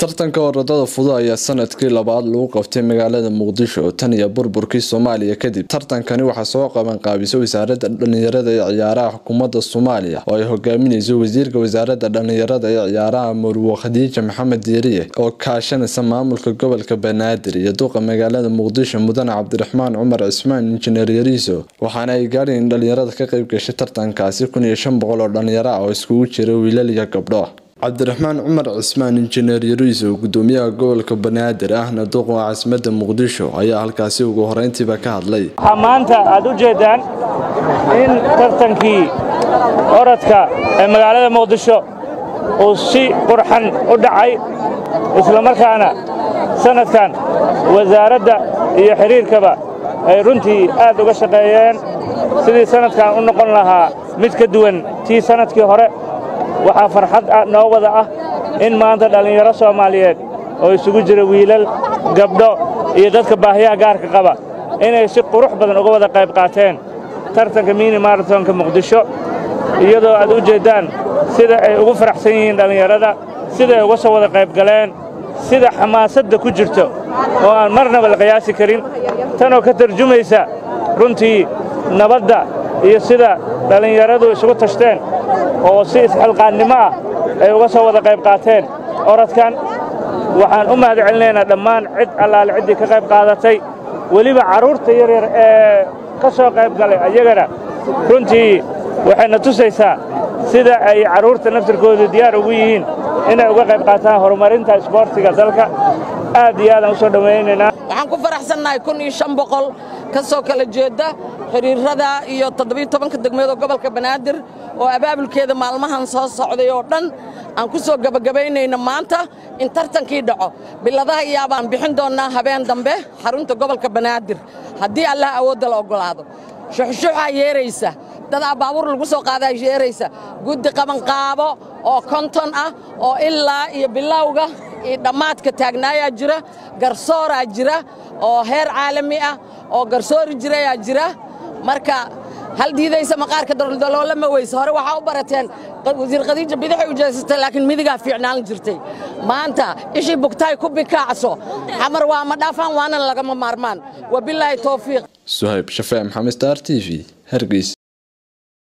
tartanka orodada fudud ayaa sanadkii labaad lagu qabtay magaalada muqdisho oo tan iyo burburkii soomaaliya kadib tartankani waxaa soo qabanqaabisay wasaaradda dhalinyarada ee ciyaaraha xukuumadda soomaaliya oo ay hogaaminayso wasiirka wasaaradda dhalinyarada ee ciyaaraha murwo khadiija maxamed diiriye oo kaashanaysa maamulka gobolka banaadir iyo duqa magaalada muqdisho mudane cabdiraxmaan cumar cismaan injineer yariiso waxaana ay gaadheen in dhalinyarada ka qayb gashay tartankaasi kun iyo shan boqol oo dhalinyaro ah oo iskugu jira wiilal iyo gabdho cabdiraxmaan cumar cismaan injineer yariiso gudoomiyaha gobolka banaadir ahna duqa caasimadda muqdisho ayaa halkaasi ugu horeyntiiba ka hadlay waxaa maanta aad u jeeddaan in tartankii orodka ee magaalada muqdisho uu si qurxan u dhacay islamarkaana sannadkan wasaaradda iyo xidhiirkaba ay runtii aad uga shaqeeyeen sidii sannadkan u noqon lahaa mid ka duwan tii sannadkii hore waxaa farxad noo wada ah in maanta dhallinyaro soomaaliyeed oo isugu jira wiilal gabdho iyo dadka baahiyaha gaarka qaba inay si qurux badan uga wada qayb qaateen tartanka mini maratonka muqdisho iyadoo aad u jeeddaan sida ay ugu faraxsan yihiin dhallinyarada sida ay uga soo wada qayb galeen sida xamaasadda ku jirto oo aan marnaba la qiyaasi karin tanoo ka tarjumaysa runtii nabadda iyo sida dhallinyaradu isugu tashteen oo si isxilqaannimo ah ay uga soo wada qayb qaateen orodkan waxaan u mahad celinaynaa dhammaan cid allaale ciddii ka qayb qaadatay weliba carruurta yaryar ee ka soo qayb galay ayagana runtii waxayna tusaysaa sida ay carruurta naftirkoodu diyaar ugu yihiin inay uga qayb qaataan horumarinta isboortiga dalka aad iyo aadaan u soo dhowaynaynaa waxaan ku faraxsannahay kun iyo shan boqol ka soo kala jeedda xidhiirrada iyo toddobiyo tobanka degmeedoo gobolka banaadir oo abaabulkeeda maalmahan soo socday oo dhan aan ku soo gebagabaynayna maanta in tartankii dhaco biladaha iyaabaan bixin doonnaa habeen dambe xarunta gobolka banaadir haddii allah awoodda la oggolaado shuxshuxaa yeeraysa dadaa baabuur lagu soo qaadaa yeeraysa guddi qabanqaabo oo konton ah oo ilaa iyo bilowga iyo dhammaadka taagnaayaa jira garsooraa jira oo heer caalami ah oo garsoori jirayaa jira marka hal diidaysa maqaarka daloolama weyse hore waxaa u barateen wasiir khadiija bidixay u jeesatay laakiin midigaa fiicnaan jirtay maanta ishii bugtaay ku bikaacso xamar waa ma dhaafaan waana lagama maarmaan wabilaahi towfiiq suhayb shafee maxamed star t v hargeys